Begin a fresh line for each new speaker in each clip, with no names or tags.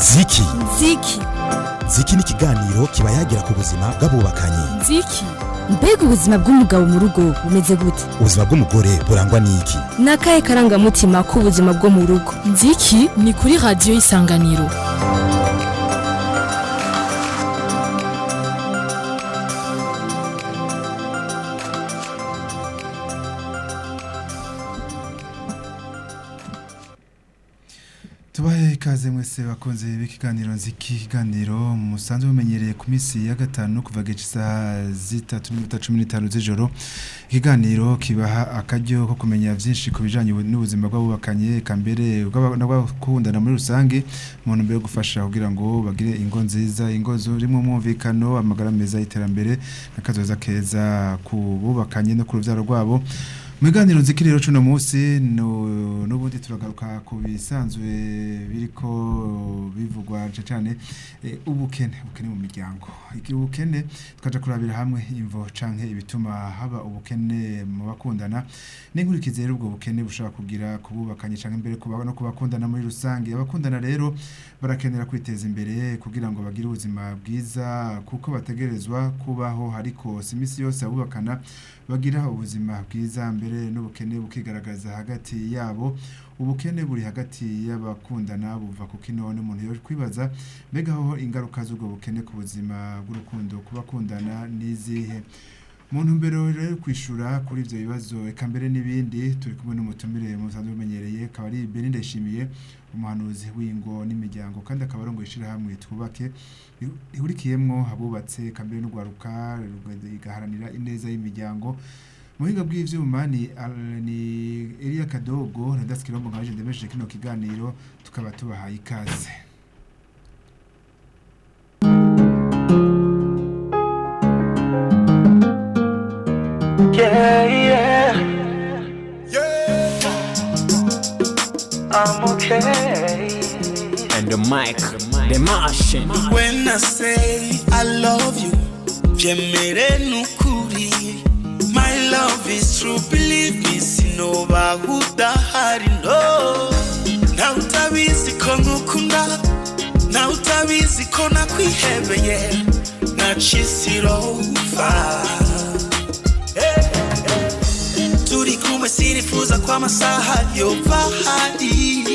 ziki
ziki
ziki ni ikiganiro kiba yagira ku buzima bw'abubakanye
ziki mbega ubuzima bw'umugabo mu rugo bumeze gute
ubuzima bw'umugore burangwa n'iki
ni akahe karangamutima k'ubuzima bwo mu rugo
nziki ni kuri radiyo y'isanganiro
tubahe ikaze mwese bakunze b'ikiganiro nziki ikiganiro musanzwe mumenyereye ku minsi ya gatanu kuva gice isaha zitatu n'iminota cumi n'itanu z'ijoro ikiganiro kibaha akaryo ko kumenya byinshi ku bijyanye n'ubuzima bw'abubakanye eka mbere n'abakundana muri rusange mu ntumbero yo gufasha kugira ngo bagire ingo nziza ingo zirimo umwumvikano amagara meza y'iterambere n'akazoza keza ku bubakanye no ku rubyaro rwabo Mwiganiro nziki rero cuno munsi no nubundi turagaruka ku bisanzwe biriko bivugwa cyane e, ubukene ubukene mu miryango iki ubukene twaje kurabira hamwe imvo canke ibituma haba ubukene mu bakundana n'inkurikizi rero ubwo bukene bushobora kugira kububakanye canke imbere kuba no kubakundana muri rusange abakundana rero barakenera kwiteza imbere kugira ngo bagire ubuzima bwiza kuko bategerezwa kubaho ariko si imisi yose abubakana bagira ubuzima bwiza mbere n'ubukene bukigaragaza hagati yabo ubukene buri hagati y'abakundana buva ku kinone umuntu yo kwibaza mbega aho ingaruka z'ubwo bukene ku buzima bw'urukundo ku bakundana n'izihe mu ntumbero rero kwishura kuri ibyo bibazo eka mbere n'ibindi turi kumwe n'umutumire musanzwe umenyereye akaba ari Beni Ndayishimiye umuhanuzi w'ingo n'imiryango kandi akaba arongoye ishyirahamwe twubake ihurikiyemwo abubatse eka mbere n'urwaruka igaharanira ineza y'imiryango muhinga bw'ivyuma ni ni Elia Kadogo na Das Kirombo nkaje ndemeshe kino kiganiro tukaba tubahaye ikaze
Yeah, yeah. I'm okay.
And the mic, the machine.
When I say I love you, Jemere nukuri. My love is true, believe me, sinoba udahari no. Na utabizi ko ngukunda, na utabizi ko nakwihebeye, nacisirova. Turi kumwe sinifuza ko amasaha yova hari.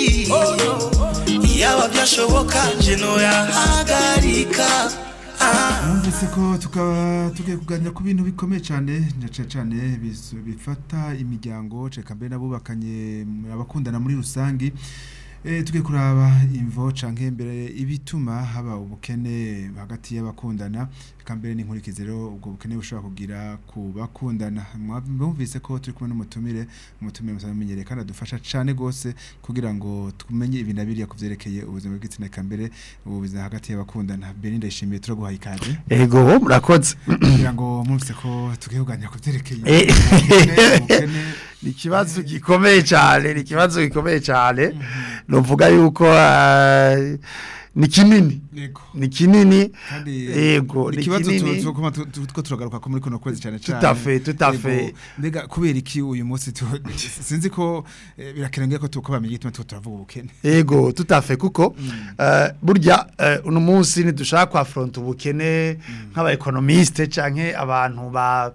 Yaba byashoboka je noyahagarika. Ah.
Numvise ko tukaba tugiye kuganira ku bintu bikomeye cyane cyane cyane bis- bifata imiryango ceka mbere n'abubakanye abakundana muri rusangi Eh tugiye kuraba imvo canke mbere ibituma haba ubukene hagati y'abakundana eka mbere n'inkurikizi rero ubwo bukene bushobora kugira ku bakundana mwumvise ko turi kumwe n'umutumire umutumire musanzwe mumenyereye kandi adufasha cane gose kugira ngo tumenye ibintu abiriya kuvyerekeye ubuzima bw'igitsina eka mbere ubuzima hagati y'abakundana Belinda ndayishimiye turaguhaye ikaze
ego murakoze
kugira ngo mwumvise ko tugiye kuganira ku byerekeye
Eh.
ubukene, ubukene
ni ikibazo gikomeye cyane ni ikibazo gikomeye cyane nuvuga yuko eh, ni kinini
yego
ni kinini
kandi
yego
ni
ni
ikibazo
kinini
tu- tu- tu- tu- two turagaruka ko muri kuno kwezi cyane cyane
Tout à fait, tout à
Yego,
fait.
mbega kubera iki uyu munsi tu- sinzi ko eh, birakenewe ko tuko bamenye ituma tuko turavuga ubukene
ego tutafe kuko eh, burya eh, uno munsi ntidushaka kwafronta ubukene nk'abaekonomiste canke abantu ba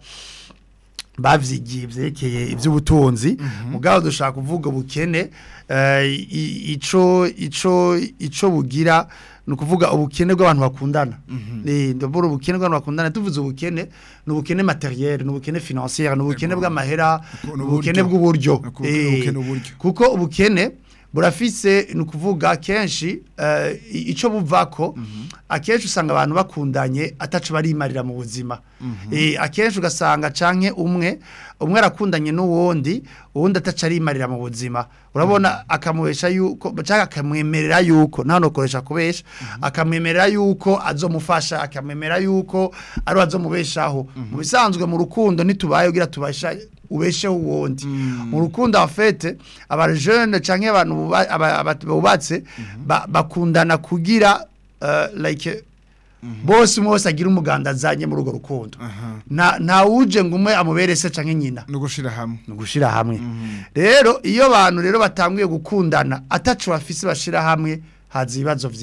bavyigiye vyerekeye ivy'ubutunzi mugabo dushaka kuvuga ubukene eh, i- ico ico ico bugira ni ukuvuga ubukene bw'abantu bakundana ni ndabura ubukene bw'abantu bakundana tuvuze ubukene ni ubukene materiel ni ubukene financier ni ubukene bw'amahera
Uko-
ni ubukene bw'uburyo
Uko-
Eh,
ubukene uburyo.
kuko ubukene burafise ni ukuvuga kenshi eh, i- ico buvako akenshi usanga abantu bakundanye ataco barimarira mu buzima Eh, akenshi ugasanga canke umwe umwe arakundanye n'uwundi uwundi ataco arimarira mu buzima urabona akamubesha yuko canke akamwemerera yuko nta nokoresha kubesha akamwemerera yuko azomufasha akamwemerera yuko ari we azomubeshaho mu bisanzwe mu rukundo ntitubaye kugira tubasha ubesheho uwundi mu rukundo afete abajene canke abantu buba- aba- aba- bubatse ba- bakundana kugira eh, like bose umwe wese agira umuganda azanye muri urwo rukundo nta nta wuje ngo umwe amubere se canke nyina
no gushira hamwe
ni ugushira hamwe rero iyo abantu rero batanguye gukundana atacu bafise bashira hamwe haza ibibazo byinshi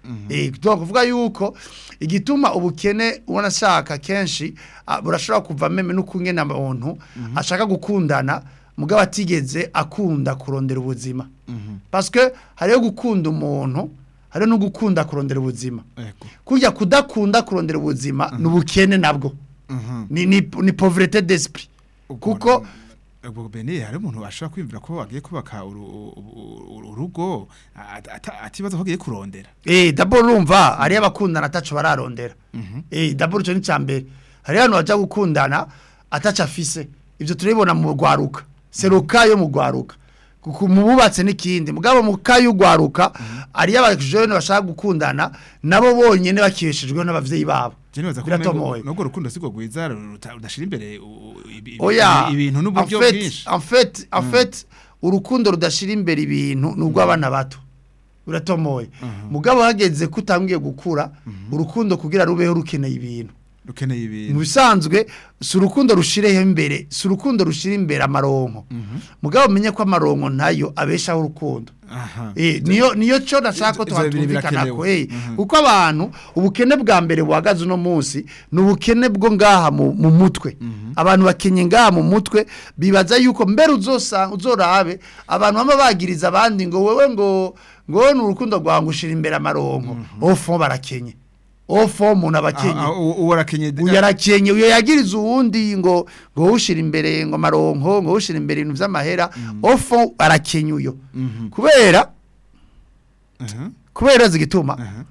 Eh, donc kuvuga yuko igituma ubukene ubona ashaka kenshi ah, burashobora kuva meme no kungena umuntu ashaka gukundana mugabo atigeze akunda kurondera ubuzima parce que hariyo gukunda umuntu hariyo no gukunda kurondera ubuzima
Ego.
kujya kudakunda kurondera ubuzima ni ubukene nabwo
Mhm.
ni ni, ni pauvreté d'esprit
Ubwo
kuko
ubwo bene hari umuntu ashobora kwiyumvira ko agiye kubaka uru- uru- urugo ata- ata- atibaza ko agiye kurondera
Eh, d'abord urumva hariyo abakundana ataco bararondera. Eh, d'abord ico ni cambere. Hariyo abantu baja gukundana ataco afise. Ivyo turibona mu rwaruka. Seruka yo mu rwaruka. Kuko mu bubatse n'ikindi. Mugabo mu kayo ugwaruka hariyo abajene bashaka gukundana nabo bonyene bakishijwe n'abavyeyi babo.
Je nibaza ko
Biratomoye.
umengo- nubwo rukundo sigwo gwiza ruta- rudashira imbere u- u- ibi- ibi-
Oya,
ibintu n'uburyo
en fait-
bwinshi
En fait, en fait, urukundo rudashira imbere ibintu nubwo abana bato. Uratomoye. Mugabo hageze kutangiye gukura, urukundo kugira rubeho rukeneye ibintu.
rukeneye
mu
ibintu
bisanzwe si urukundo rushireho imbere si urukundo rushira imbere amaronko mugabo umenye ko amaronko nayo abeshaho urukundo
aha
Eh, niyo niyo cyo nashaka ko
Ivyo bibiri
tuhatumvikana ko
birakenewe.
eh
Mhm.
kuko abantu ubukene bwa mbere buhagaze uno munsi ni ubukene bwo ngaha mu, mu mutwe abantu bakenye ngaha mu mutwe bibaza yuko mbere uzosanga uzorabe abantu bama bagiriza abandi ngo wewe ngo ngo wowe ni urukundo rwawe ngushira imbere amaronko ofo barakenye ofo umuntu abakenye
Ah, ah, uwo uwo arakenye
uyu yarakenye uyu yagiriza uwundi ngo ngo ushira imbere ngo amaronko ngo ushira imbere ibintu vy'amahera ofo arakenye uyo
Mhm.
kubera
Aha,
kubera zigituma
aha.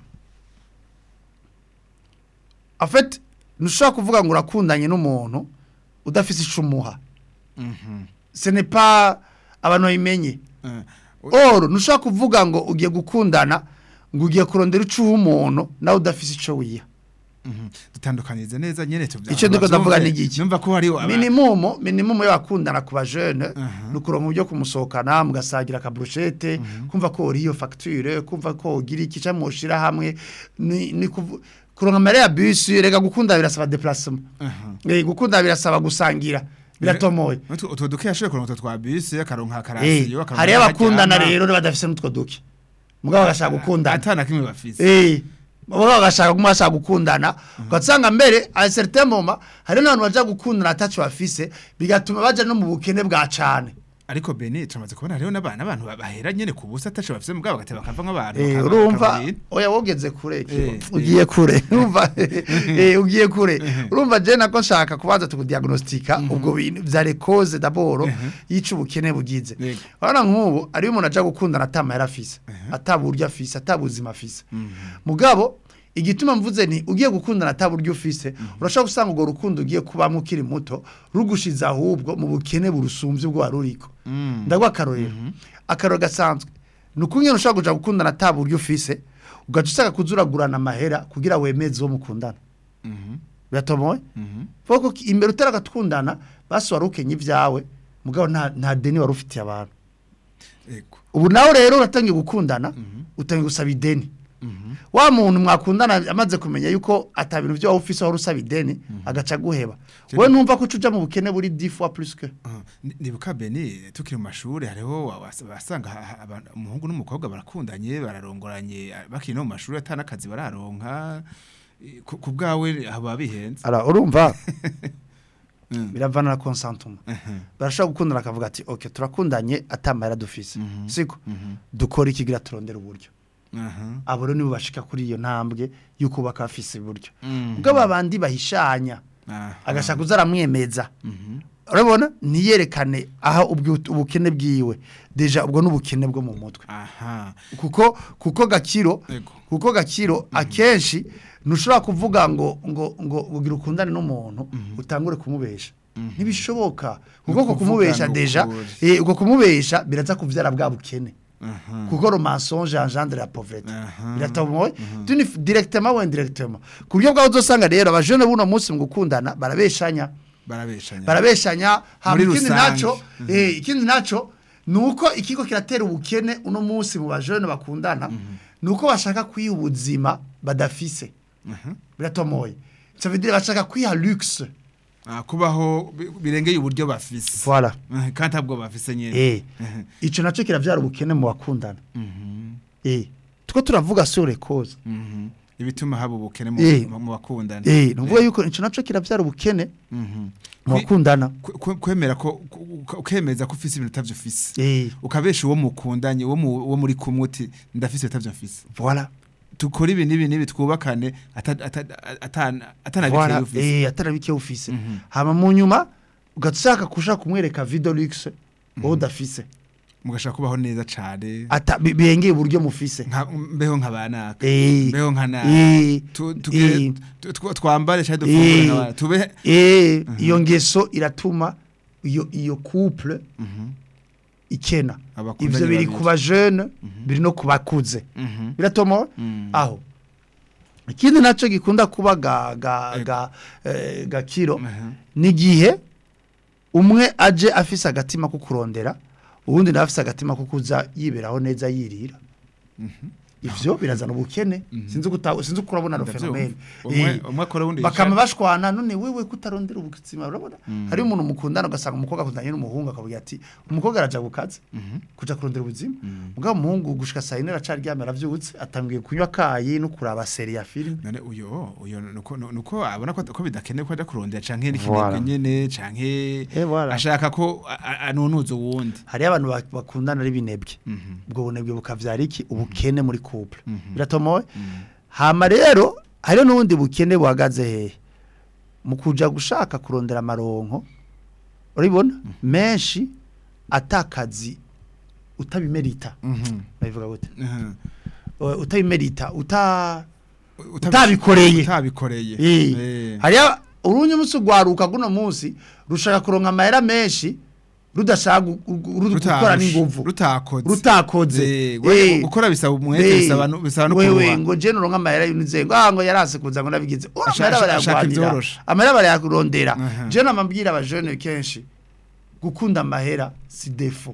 en fait ntushobora kuvuga ngo urakundanye n'umuntu udafise ico umuha
Mhm.
ce n'est pas abantu babimenye
Eh,
or ntushobora kuvuga ngo ugiye gukundana ngo ugiye kurondera ico uha umuntu nawe udafise ico wiha
mhm. dutandukanize neza nyene tuvya
Ico ndiko ndavuga ni igiki?
numva ko hari aba-
minimum minimum y'abakundana ku bajene
Aha.
nukuronka uburyo kumusohokana mugasagira akabrushete kumva ko uri iyo facture kumva ko ugira iki ca mushira hamwe ni, ni kuvu- kuronka amare ya bus rega gukunda birasaba déplacement
Aha.
eh gukunda birasaba gusangira biratomoye
Utwo utwo duke yashoboye kuronka utwo twa bisi akaronka
eh
akarasiyo akaronka
hari
aho
abakundana
aryama.
rero badafise n'utwo duke mugabo bagashaka gukundana
atana kimwe bafise
eh baba bagashaka kuma bashaka gukundana ugasanga mbere a certain moment hari n'abantu baja gukundana ataco bafise bigatuma baja no mu bukene bwa cane
ariko bene turamaze kubona hariho n'abana abantu bahera nyene ku busa ataco bafise mugabo bagateba bakava nk'abantu
Eh,
bakaba-
urumva
bakabona.
oya wogeze kure
Eh,
kibo. ugiye kure urumva eh ugiye kure urumva je nako nshaka kubanza tukudiagnostika ubwo bintu vya cause d'abord yica ubukene bugize
Yego.
urabona nk'ubu ari umuntu aja gukundana atama yarafise ataburyo afise atabuzima afise mugabo igituma mvuze ni ugiye gukundana ataburyo ufise urashobora gusanga urwo rukundo ugiye kubamo ukiri muto rugushiza ahubwo mu bukene burusumbye ubwo wari uriko ndaguha akarorero akarorero gasanzwe ni ukungene ushobora kuja gukundana ataburyo ufise ugaca usanga kuzuragurana amahera kugira wemeze uwo mukundana
Mhm,
biratomoye
mhm.
kuko imbere utaragatundana basi wari ukenye ibyawe mugabo nta nta deni wari ufitiye abantu
Ego.
ubu nawe rero uratangiye gukundana utangiye gusaba ideni
Mhm.
wa muntu mwakundana amaze kumenya yuko ata bintu byo waba ufise wari usaba ideni agaca guheba we numva ko uca mu bukene buri dix fois plus que
Ah, ni- nibuka bene tukiri mu mashuri hariho wa- was- wasanga ha- ha- abantu- umuhungu n'umukobwa barakundanye bararongoranye ah, bakiri no mu mashuri atana akazi bararonka eh, ku ku bwawe haba bihenze
ara urumva
Mm.
biravana na consentiment
Mhm,
barashobora gukundana akavuga ati okay turakundanye atamara dufise
Mhm.
siko
mhm,
dukora ikigira turondera uburyo
aha.
abo rero nibo bashika kuri iyo ntambwe yuko baka bafise uburyo
Mhm.
ubwo abandi bahishanya
Aha.
agashaka kuza aramwemeza
Mhm.
urabona niyerekane aha ubwo- ubukene bwiwe deja ubwo n'ubukene bwo mu mutwe
aha
kuko kuko gakiro
Ego.
kuko gakiro akenshi ntushobora kuvuga ngo ngo ngo ugira ukundane n'umuntu utangure kumubesha ntibishoboka kuko ko
kuvuga
kumubesha
ngo
deja
ukuri.
eh uko kumubesha biraza kuvyara bwa bukene
aha
kuko le mensonge engendre la pauvreté
Aha.
biratamoye tuni directement ou indirectement ku buryo bwawe uzosanga rero abajene buno munsi mu gukundana barabeshanya
barabeshanya
barabeshanya hama
Muri
ikindi
rusange.
naco eh ikindi naco nuko ikigo kiratera ubukene uno munsi mu bajene bakundana nuko bashaka kwiha ubuzima badafise
Aha.
biratomoye ça veut dire bashaka kwiha luxe
Ah, kubaho bi- birengeye uburyo bafise
voilà
Eh, kandi ntabwo bafise nyene
eh
Mhm.
ico naco kiravyara ubukene mu bakundana
Mhm.
eh tuko turavuga sore cause
Mhm. ibituma haba ubukene mu
Eh.
mu bakundana
eh nuvuga yuko ico naco kiravyara ubukene
Mhm.
mu
Kwi-
bakundana
kwe- kwe- kwemera ko ku- ku- ukemeza ko ufise ibintu utavyo ufise
eh
ukabesha uwo mukundanye uwo mu- uwo muri kumwe uti ndafise ibitavyo mfise
voilà
tukora ibi n'ibi n'ibi twubakane ata- ata- ata- atanabikeye
voilà
ufise
eh atarabike ufise
Mhm.
hama mu nyuma ugatshaka kushaka kumwereka video luxe wowe udafise
mugashaka kubaho neza cane
ata bi- biyengeye uburyo mufise
nka mbeho nkabanaka
eh
mbeho nkana
eh
Tu- tugire-
eh,
tu- tw- twambare cyangwa dufungure
Eh.
nk'abana tube
eh iyo ngeso iratuma iyo iyo couple
Mhm.
ikena
Abakundanye
ivyo biri
babiri.
ku bajeune biri no kubakuze
Mhm.
biratomo
Mm.
aho ikindi naco gikunda kuba ga ga
Ego.
ga eh, gakiro
Mhm.
nigihe umwe aje afise agatima ko kurondera uwundi nawe afise agatima ko kuza yiberaho neza yirira ivyo birazana ubukene sinzi guta sinzi ko urabona no
Ndavyumva.
fenomene
umwe
Eh,
umwe akora wundi
bakama
yicara.
bashwana none wewe kutarondera ubuzima urabona hari umuntu mukundana ugasanga umukobwa akundanye n'umuhungu akavuga ati umukobwa araja gukaza kuja kurondera ubuzima mugabo umuhungu gushika saa yine aracaryamye aravyutse atangiye kunywa kayi no kuraba seri ya filime
none uyo uyo nuko nuko abona ko ko bidakenewe ko aja kurondera canke
Voilà.
n'ikinebwe nyene canke
Eh, voilà.
ashaka ko a- a- anunuza uwundi
hariyo abantu bak- bakundana ari binebwe ubwo bunebwe bukavyara iki ubukene muri couple biratomoye hama rero hariyo n'ubundi bukene buhagaze hehe mu kuja gushaka kurondera amaronko urabibona menshi atakazi utabimerita babivuga gute
Mhm.
Uh, utabimerita uta
Utabi-
utabikoreye
utabikoreye
Eh.
Eh.
hariyo urunye umunsi ugwaruka guno munsi rushaka kuronka amahera menshi rudashaka gu- gu- ru- gukora
Rutarusha,
n'inguvu
rutakoze
rutakoze
Eh, we-
Eh.
gukora bisaba umwete
Eh,
bisaba no- bisaba no
wewe
kuruha
ngo je nuronka amahera yunize ngo ah ngo yarase kuza ngo nabigize ora
Ashaka-
amahera
ashaka
barayagwanira
ivyoroshe.
amahera barayakurondera
Aha.
je namambwira abajene kenshi gukunda amahera si defo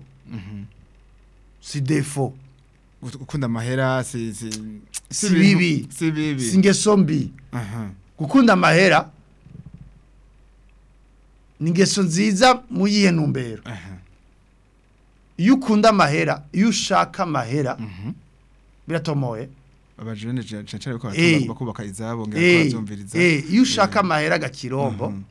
si defo
gukunda amahera si si
Si
ibintu-
bibi.
si bibi
si ingeso mbi
aha
gukunda amahera ni ingeso nziza mu yihe ntumbero
aha
iyo ukunda amahera iyo ushaka amahera biratomoye
abajene cyane ko
Eh.
bakubaka izabo ngira ko
Eh,
bavyumviriza
eh, iyo ushaka amahera gakirombo
Mhm.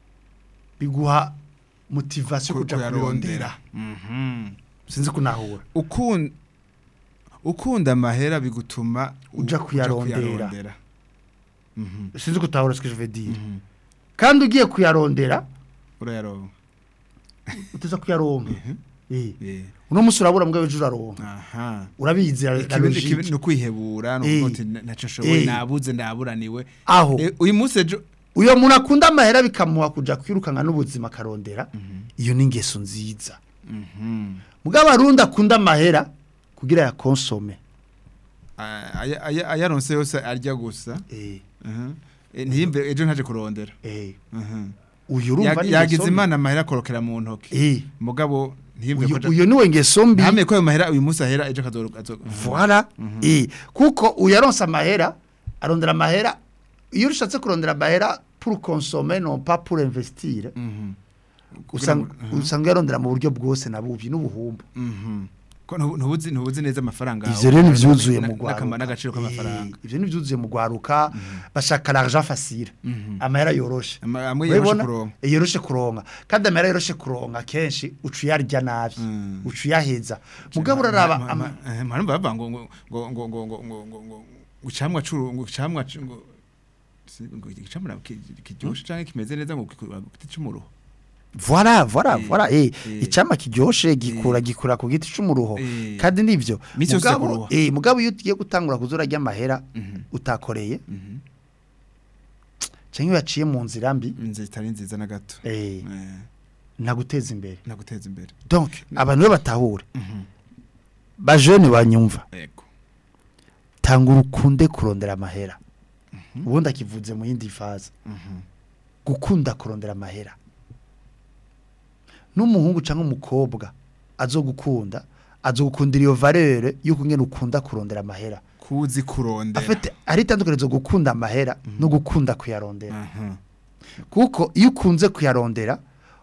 biguha motivation
Ku-
kuja
kuyarondera.
kurondera
Mhm.
sinzi kunahura
ukunda ukunda amahera bigutuma u-
Uja kuyarondera.
kuyarondera. Mhm.
sinzi kutahura ce que je veux dire
Mhm.
kandi ugiye kuyarondera
urayaronka
uteza kuyaronka eh
Eh.
uno musi urabura mbwa ejo uraronka
aha
urabizi la
ikibi ikibi
logique
ni ukwihebura no
Eh.
kuvuga uti ntacyo nshoboye
Eh.
nabuze ndaburaniwe
aho
Eh, uyu munsi ejo
uyo muntu akunda amahera bikamuha kuja kwirukanka n'ubuzima akarondera iyo ni ingeso nziza
Mhm.
mugabo arundi akunda amahera kugira ya konsome
Ah, aya- aya- ayaronse yose arya gusa
eh
Mhm. Eh, ntiyimve ejo ntaje kurondera
eh
Mhm.
uyu urumva
Ya-
ni
yagize
ingeso mbi.
imana amahera akorokera mu ntoki
eh
mugabo ntiyimve
uyu
ko aja-
uyu niwe ngeso mbi
ntamenye ko ayo mahera uyu munsi ahera ejo akazo azo-
Voilà. Eh, kuko uyaronsa amahera arondera amahera iyo ushatse kurondera amahera pour consommer non pas pour investir
Mhm.
usanga
Kugira ngo-
usanga yarondera mu buryo bwose nabubi n'ubuhumbu
Mhm. ko ntubu- ntubuzi ntubuzi neza amafaranga
ivyo rero nivyuzuye
na-
mu
n'akama-
gwaruka
n'agaciro k'amafaranga
Eh, ivyo nivyuzuye mu gwaruka bashaka l'argent facile
Mhm.
amahera yoroshe
Ama- amwe yoroshe
Urabibona?
kuronka
Eh, yoroshe kuronka kandi amahera yoroshe kuronka kenshi uca uyarya nabi
Mm.
uca uyaheza mugabo uraraba
Ma- ma-
ama-
ma- eh, mpamvu bavuga ngo ngo ngo ngo ngo ngo ngo ngo ngo ngo icamwa curu ngo icamwa cu- ngo si- ngo icamwa ki- kiryoshe canke kimeze neza ngo giti c'umuruho
Voilà, voilà,
Eh,
voilà. Eh,
eh.
icama kiryoshe gikura gikura ku giti c'umuruho.
Eh.
Kandi nivyo.
Misi yose
Mugabo,
kuruha.
eh, mugabo iyo ugiye gutangura kuzura rya mahera
Mhm.
utakoreye,
Mhm.
canke iyo yaciye mu nzira mbi,
inzira itari nziza na gato
eh,
Eh,
ntaguteza imbere.
naguteza imbere
Donc, abantu be batahure.
Mhm.
Ba jeune banyumva.
yego
Tangura ukunde kurondera amahera. Ubundi akivuze mu yindi faze.
Mhm.
Gukunda kurondera amahera. N'umuhungu canke umukobwa azogukunda, azogukundira iyo valeur yuko ngene ukunda kurondera amahera.
kuzi kurondera
afite ari itandukanizo gukunda amahera no gukunda kuyarondera
Mhm.
kuko iyo ukunze kuyarondera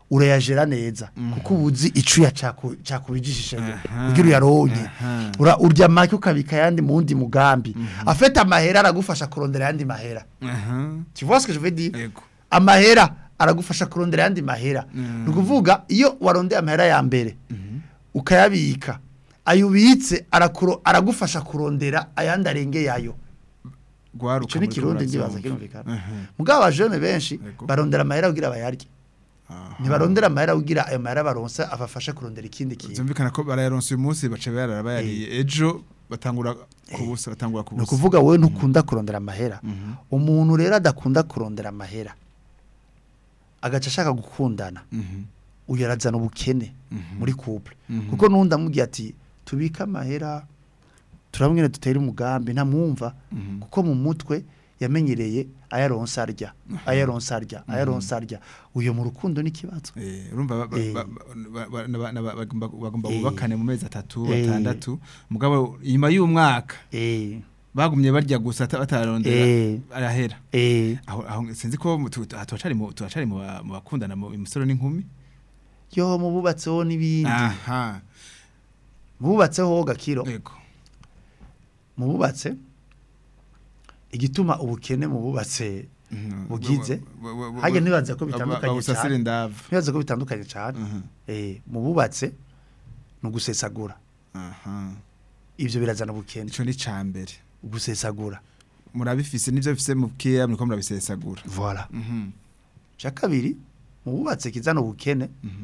urayajera neza kuko ubuzi icuya caku cakubijishije
Aha.
kugira uyaronke
Aha.
ura urya make ukabika yandi mundi mugambi afete amahera aragufasha kurondera yandi mahera
aha
tu vois ce que je veux dire
yego
amahera aragufasha kurondera yandi mahera
Mm.
ni ukuvuga iyo warondeye amahera ya mbere ukayabika ayo ubitse arakuro- aragufasha kurondera ayandi arengeye ayo
gwaruka
icyo ni
muri
kirundi
Kurazo.
ndibaza kirumvikana
Aha.
mugabo abajene benshi
Yego.
barondera amahera kugira bayarye
Aha.
ntibarondera amahera kugira ayo mahera baronse abafasha kurondera ikindi kintu
Zumvikana ko barayaronse uyu munsi bace bayarara bayariye ejo batangura kubusa batangura
ni
kubusa
ukuvuga wowe ntukunda kurondera amahera
Mhm.
umuntu rero adakunda kurondera amahera agaca ashaka gukundana
Mhm.
uyu arazana ubukene
Mhm.
muri couple
Mhm.
kuko n'undi amubwiye ati tubike amahera turabwira dutere umugambi ntamwumva
Mhm.
kuko mu mutwe yamenyereye ayaronsa arya ayaronsa arya ayaronsa arya uyu mu rukundo n'ikibazo
Eh, urumva ba- ba-
Eh.
ba- ba- ba- na- na- ba- bagomba bagomba
Eh.
bubakane mu mezi atatu
Eh.
atandatu mugabo inyuma y'umwaka
eh
bagumye barya gusa ata- batararondera
Eh.
arahera
eh
aho aho sinzi ko mu- tu- aha turacari mu turacari mu ba- mu bakundana mu imisoro n'inkumi
yo mu bubatseho n'ibindi
aha
mu bubatseho gakiro
yego
mu bubatse igituma ubukene mu bubatse
Mhm.
bugize
Wa- wa- wa-
hajya
wa-
ntibaza ko
ba-
bitandukanye
bawusasire
cyane
indava
ntibaza ko bitandukanye cyane
Mhm.
eh mu bubatse ni ugusesagura
aha
ivyo birazana ubukene
ico ni cambere
gusesagura
murabifise nivyo bifise mu kiya muriko murabisesagura
voilà
Mhm.
cya kabiri mu bubatse kizana ubukene
Mhm.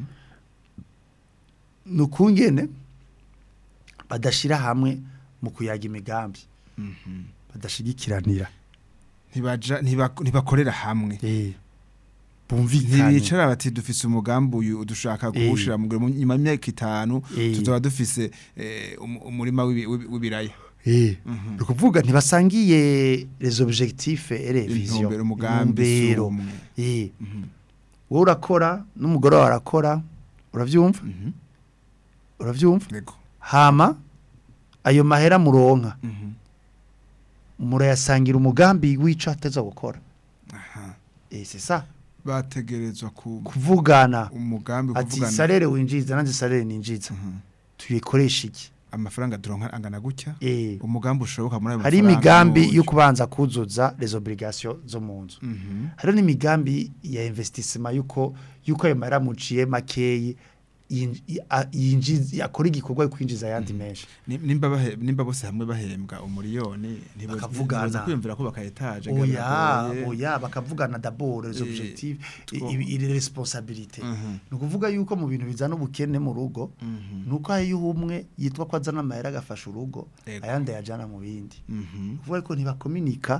ni ukungene badashira hamwe mu kuyaga imigambi
Mhm.
badashigikiranira
ntibaja ntiba- ntibakorera hamwe
eh bumvikane
ntibicara bati dufise umugambi uyu dushaka kuwushira mu mu- nyuma y'imyaka itanu
Eh.
tuzoba dufise eh, um- umurima w'ibi- w'ibi- w'ibiraya
eh
Mhm.
ni ukuvuga ntibasangiye les objectifs et les visions
intumbero umugambi
Intumbero.
sumwe
eh
Mhm.
wowe urakora n'umugore wawe arakora uravyumva
Mhm.
uravyumva
Yego.
hama ayo mahera muronka
Mhm.
murayasangira umugambi w'ico ateza gukora
Aha.
eh c'est ça
bategerezwa ku
kuvugana
umugambi
ati
kuvugana
salere winjiza nanjye salere ninjiza
Mhm.
tuyikoresha iki
amafaranga turonka angana gutya
eh
umugambi ushoboka muri ayo
hari
mafaranga
imigambi
n'uburyo.
yo kubanza kuzuza les obligations zo mu nzu
Mhm.
hari n'imigambi ya investissement yuko yuko ayo mahera muciye makeyi yin- i- a- yinjiza akora igikorwa yo kwinjiza ayandi menshi
Ni- nimba bahe- nimba bose hamwe bahembwa umuriyoni ntibo-
Bakavugana.
ntiboza kwiyumvira kubaka etaje
oya oya bakavugana d'abord les
Eh,
objectifs
two-
et les responsabilités
Mhm.
ni ukuvuga yuko mu bintu bizana ubukene mu rugo
Mhm.
nuko hariyo umwe yitwa ko azana amahera agafasha urugo
Ego.
ayandi ayajana mu bindi
Mhm.
kuvuga ko ntibakominika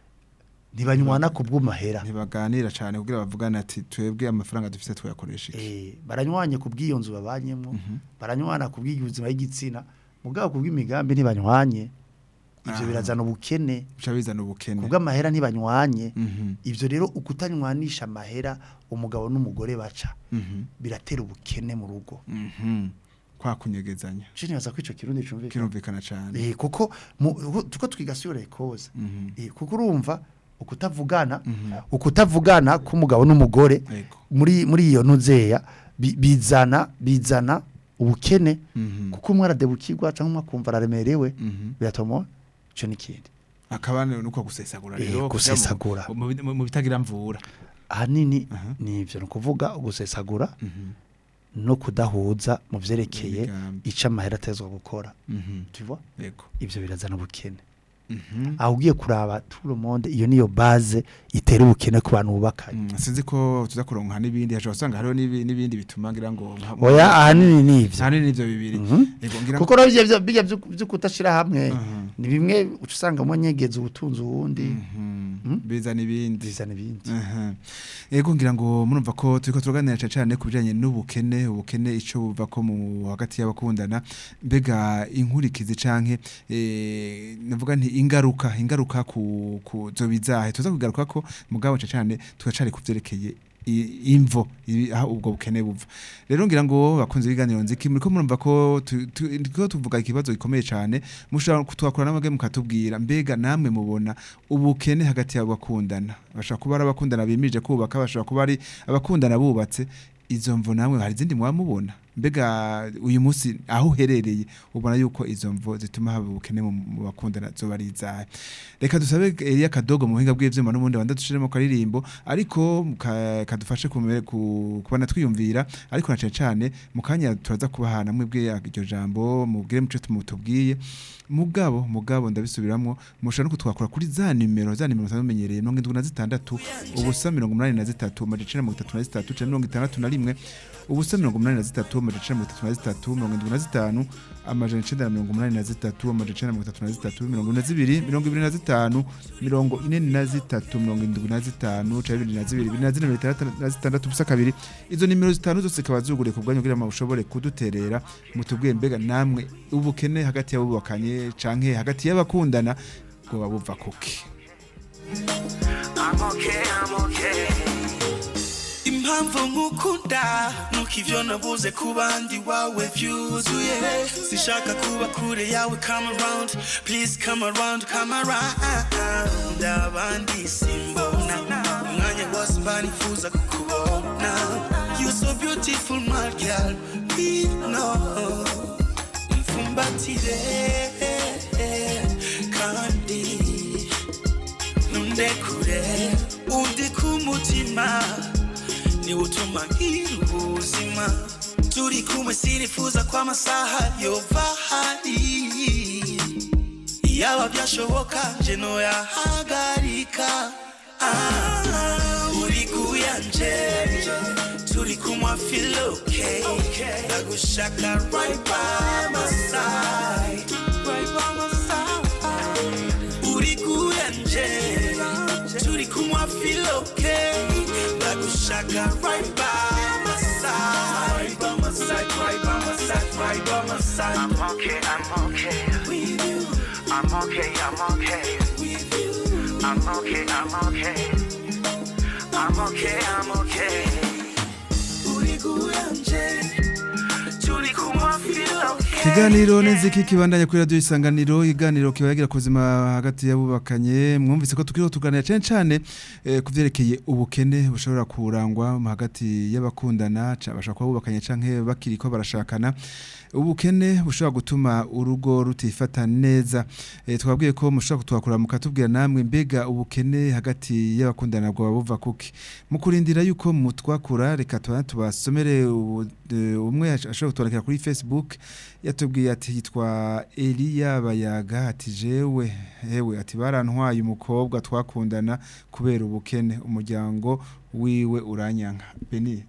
ntibanywana ku bw'amahera
ntibaganira cyane kugira bavugane ati twebwe amafaranga dufite tuyakoresha iki
eh baranywanye ku bw'iyo nzu babanyemo baranywana ku bw'ubuzima y'igitsina mugabo ku bw'imigambi ntibanywanye ivyo
Aha.
birazana ubukene
bica bizana ubukene
ku bw'amahera ntibanywanye
Mhm.
ivyo rero ukutanywanisha amahera umugabo n'umugore baca
Mhm.
biratera ubukene mu rugo
Mhm. kwa kunyegezanya
je nibaza ko ico kirundi cumvikana
kirumvikana cyane
eh kuko mu- uko- tuko twiga sur les causes
Mhm.
eh kuko urumva ukutavugana
Mhm.
ukutavugana k'umugabo n'umugore
Ego.
muri muri iyo nuzeya bi- bizana bizana ubukene
Mhm.
kuko umwe aradebukirwa cyangwa umwe akumva araremerewe
Mhm.
biratuma ico n'ikindi
akaba ni uko gusesagura
Eh,
rero kujya mu-
gusesagura.
mu mu- mu bitagira mvura
ahanini
Aha.
ni ivyo ni ukuvuga gusesagura
Mhm.
no kudahuza mu vyerekeye
Imigambi.
ico amahera atezwa gukora
Mhm.
tu vois
Ego.
ivyo birazana ubukene
Mhm.
aho ugiye kuraba tout le monde iyo niyo base itera ubukene ku bantu bubakanye
Mm, sinzi ko tuza kuronka n'ibindi hashobora usanga hariho n'ibi- n'ibindi bituma ngira ngo nka-
oya ahanini ni ivyo
ahanini nivyo bibiri
Mhm.
Ego, ngira ngo-
kuko rero ivyo vyo- bijya vyo vyo kudashira hamwe
Mhm.
ni bimwe uca usanga mo nyegeza ubutunzi uwundi
Mhm.
Mm?
bizana ibindi
bizana ibindi
Aha. Ego ngira ngo murumva ko turiko turaganira cyane cyane ku bijanye n'ubukene ubukene ico buva ko mu hagati y'abakundana mbega inkurikizi canke eh navuga nti ingaruka ingaruka ku ku zo bizahe tuza kugaruka ko mugabo cyane cyane tugacari kuvyerekeye i- imvo ibi- aho ubwo bukene buva rero ngira ngo bakunze ibiganiro nziki muriko murumva ko tu- tu- turiko tuvuga ikibazo gikomeye cyane mushobora kutwakura n'amage mukatubwira mbega namwe mubona ubukene hagati y'abakundana bashobora kuba ari abakundana bimirije kubaka bashobora kuba ari abakundana bubatse izo mvo namwe hari izindi mwamubona mbega uyu munsi aho uherereye ubona yuko izo mvo zituma haba ubukene mu mu bakundana zoba ari izahe reka dusabe Elia Kadogo mu buhinga bw'ivyuma n'ubundi wanda dushiremo karirimbo ariko ka- kadufashe kumere ku kubana twiyumvira ariko na cane cane mu kanya turaza kubahana mwebwe iryo jambo mubwire muco tumutubwiye mugabo mugabo ndabisubiramwo mushobora no kutwakura kuri za nimero za nimero zamenyereye 76 ubusa 83 amajana 33 canke 61 ubusa 83 amajana 33 75 amajana 983 amajana 33 mirongo ine zibiri mirongo ibiri na zitanu mirongo ine na zitatu mirongo indwi na zitanu canke bibiri na zibiri bibiri na zine mirongo itandatu na zitandatu ubusa kabiri izo nimero zitanu zose zikaba zuguriye ku bwanyu kugira ngo mushobore kuduterera mutubwiye mbega namwe ubukene hagati y'abubakanye canke hagati y'abakundana bwoba buva kuki
I'm okay, I'm okay. impamvu nkukunda nuko ivyo nabuze ku bandi wawe vyuzuye sishaka kuba kure yawe come around please come around come around abandi simbona umwanya wose mba nifuza kukubona you so beautiful my girl we know mfumbatire kandi nundekure undi ku mutima niwe utuma ngira ubuzima turi kumwe sinifuza ko amasaha yova hari yaba byashoboka nje noyahagarika Ah, uri kuyanje turi kumwe feel okay ndagushaka right by my side right by my side uri kuyanje turi kumwe feel okay ndagushaka right by my side right by my side right by my side right by my side I'm okay I'm okay with you I'm okay I'm okay with you I'm okay I'm okay I'm okay I'm okay uri kuyanje turi kumwe feel okay
Kiganiro niziki kibandanya kuri radio isanganiro iganiro kibayagira ku buzima hagati y'abubakanye mwumvise ko tukiriho tuganira cyane cyane eh, kuvyerekeye ubukene bushobora kurangwa mu hagati y'abakundana ca- bashobora kuba bubakanye canke bakiri ko barashakana ubukene bushobora gutuma urugo rutifata neza eh, twabwiye ko mushobora kutwakura mukatubwira namwe mbega ubukene hagati y'abakundana bwo buva kuki mu kurindira yuko mutwakura reka tuba tubasomere ubu- eh, umwe ashobora kutwandikira kuri Facebook yatubwiye ati yitwa Elia Bayaga ati jewe hewe ati barantwaye umukobwa twakundana kubera ubukene umuryango wiwe uranyanka Beni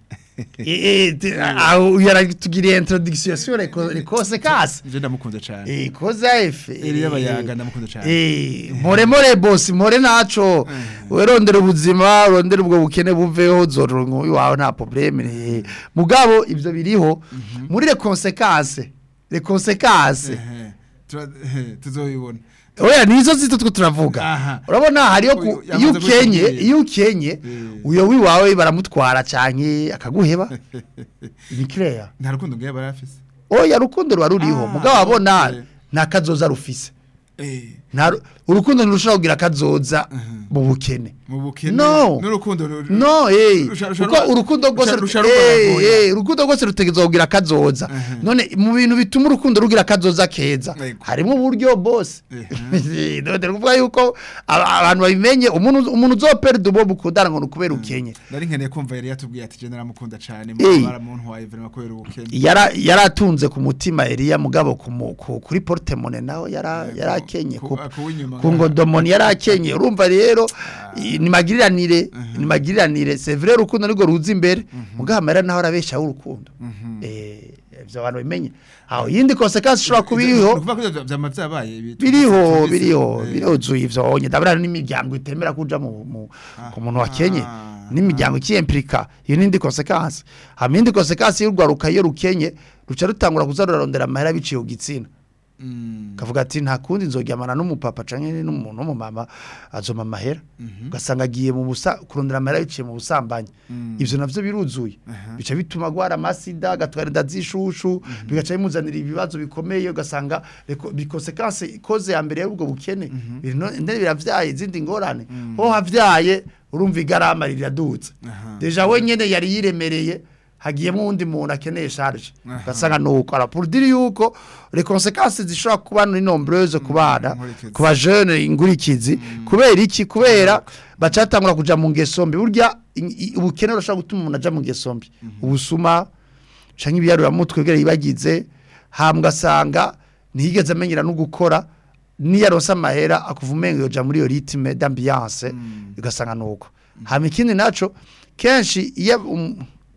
aho yaratugiriye introduction sur les co- les conséquences
je ndamukunze cyane
eh cause à effet
Elia Bayaga ndamukunze cyane
Eh, more more boss more naco werondera ubuzima urondera ubwo bukene buveho zorongo iwawe nta problème eh. mugabo ivyo biriho muri les conséquences les conséquences
Ehe, tura- ehe, tuzoyibona
oya nizo zito two turavuga
Aha.
urabona hariyo ku-
Uyu
iyo
yamaze
ukenye
kutubwira.
iyo ukenye
Eh.
uyo wiwawe baramutwara canke akaguheba ni clair
nta rukundo ngiye barafise
oya rukundo ruba ruriho
Ah,
mugabo abona
okay.
nta kazoza rufise
eh
nta ru- urukundo ntirushobora kugira kazoza mu bukene
mu bukene
No.
n'urukundo ru-
no eh
Rusha- rusha-
kuko urukundo rwose
rusha-
rut-
rusha
eh,
rugora
eh, urukundo rwose rutegerezwa kugira kazoza
Mhm.
none mu bintu bituma urukundo rugira kazoza keza
Yego.
harimo uburyo bose
Mhm.
none kuvuga yuko aba- abantu babimenye umuntu umuntu uzoperda ubo mukundana ngo nukubera ukenye
nari nkeneye kumva yari yatubwiye ati je naramukunda cyane
Eh.
baramuntwaye vraiment kubera ubukene
yara yaratunze ku mutima Elia mugabo ku mu- ku- kuri portemone naho yara
Yego.
yarakenye
Ku-
ku
akuw'inyuma
ku
ngaha.
ngodomoni yarakenye urumva rero i- ni magiriranire ni magiriranire c'est vrai urukundo nirwo ruza imbere mugabo amera naho arabeshaho urukundo eh ivyo abantu bimenye aho yindi consequence ishobora kuba iriho
Nukuvuga ko ivyo vyama vyabaye ibi-
biriho
tubise-
biriho
eh,
biruzuye ivyo onye ndabura n'imiryango itemera kuja mu mu- ku muntu wakenye
Ah.
n'imiryango ikiyemplika iyo n'indi consequence hama indi consequence y'urwaruka iyo rukenye ruca rutangura kuza rurarondera amahera biciye ku gitsina
mm,
kavuga ati nta kundi nzoryamana n'umupapa canke n'umuntu w'umumama azoma amahera ugasanga agiye mu busa kurondera amahera biciye mu busambanyi ivyo navyo biruzuye bica bituma gwara amasida agatwara inda z'ishushu bigaca bimuzanira ibibazo bikomeye ugasanga bikosekanse ikoze ya mbere y'ubwo bukene bino- ndende biravyaye izindi ngorane ho havyaye urumva igarama riradutse
Aha.
deja we nyene yari yiremereye hagiyemo uwundi muntu akeneye charge ugasanga nuko ara pour dire yuko les conséquences zishobora kuba ni nombreuses ku bana
inkurikizi.
ku bajene ingurikizi kubera iki kubera bacatangura kuja mu ngeso mbi burya i- i- ubukene burashobora gutuma umuntu aja mu ngeso mbi ubusuma canke ibiyaruramutwe bwira yibagize hambwa asanga ntiyigeze amenyera no gukora niyo aronse amahera akuva umengo yoja muri iyo ritme d'ambiance ugasanga nuko hama ikindi naco kenshi iyo um,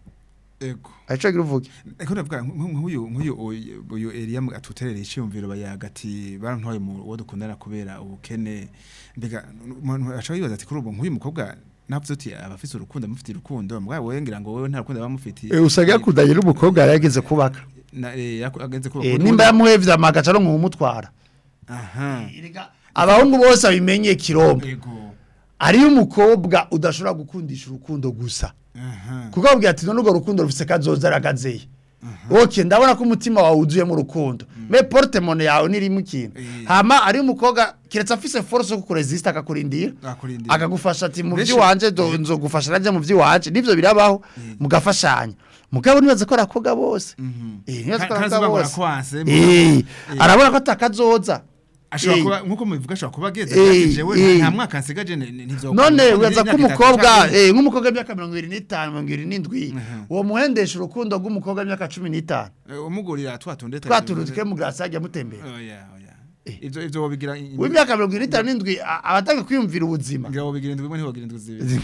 ego
aco gira uvuge
Eko ndavuga nk- nk'uyu nk'uyu uyu- uyu Elia mu- atuterera iciyumviro bayaga ati barantwaye mu wo dukundana kubera ubukene mbega umuntu acha yibaza ati kuri ubu nk'uyu mukobwa navuze uti abafise urukundo mufite urukundo mbwa wewe ngira ngo wewe nta rukundo bamufitiye
usanga yakundanye n'umukobwa yarageze kubaka
na eh, yaku- agenze kuba
Eh, nimba yamuhevye amagaca no nkumutwara
aha
abahungu bose abimenye kirombe
ego
ariyo umukobwa udashobora gukundisha urukundo gusa
aha
kuko abwira ati none urwo rukundo rufise kazoza aragazeye ok ndabona ko umutima wawe wuzuyemo urukundo me porte mone yawe nirimo ikintu
Eh.
hama ariyo umukobwa kiretse afise force yo kukuresista akakurindira
akurindira
akagufasha ati mu
Benshi-
by'iwanje do- nzogufasha najya mu by'iwanje nivyo birabaho mugafashanya mugabo nibaza ko arakoga bose eh nibaza ko
Ka-
arakoga
kazuba ngo
bose
arakwanse,
eh
Eh.
arabona ko atakazoza
ashobora
Eh.
kuba nkuko mubivuga ashobora kuba ageze
Eh,
ati jewe
eh.
nta mwaka nsigaje ntivyo
none wibaza ko umukobwa eh nk'umukobwa w'imyaka mirongo ibiri n'itanu mirongo ibiri n'indwi uwo muhendesha urukundo rw'umukobwa w'imyaka cumi n'itanu
umugurira twatunde
twaturuzi ke mu grasi ajya mutembera
oya oya ivyo ivyo wobigira
w'imyaka mirongo ibiri n'itanu n'indwi a- abatanga kwiyumvira ubuzima
ngira wobigira indwi imwe ntiwogira indwi zibiri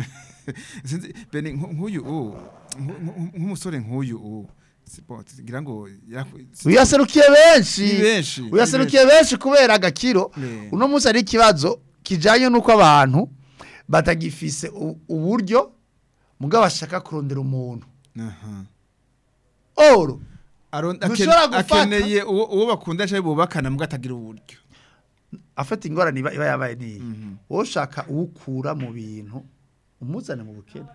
sinzi bene nku- nk'uyu u nku- nku- nk'umusore nk'uyu u sipo ngira ngo yaku- si-
uyaserukiye benshi
Ni benshi, ni
uyaserukiye benshi kubera agakiro
Ne.
uno munsi ari ikibazo kijanye n'uko abantu batagifise u- uburyo mugabo bashaka kurondera umuntu
aha
oro
Aron-
Ntushobora
aken-
gufata-
akeneye uwo uwo bakunda cyangwa bubakana mbwa atagira uburyo
afata ingorane iba iba yabaye niyi wowe ushaka uwukura mu bintu umuzane mu bukene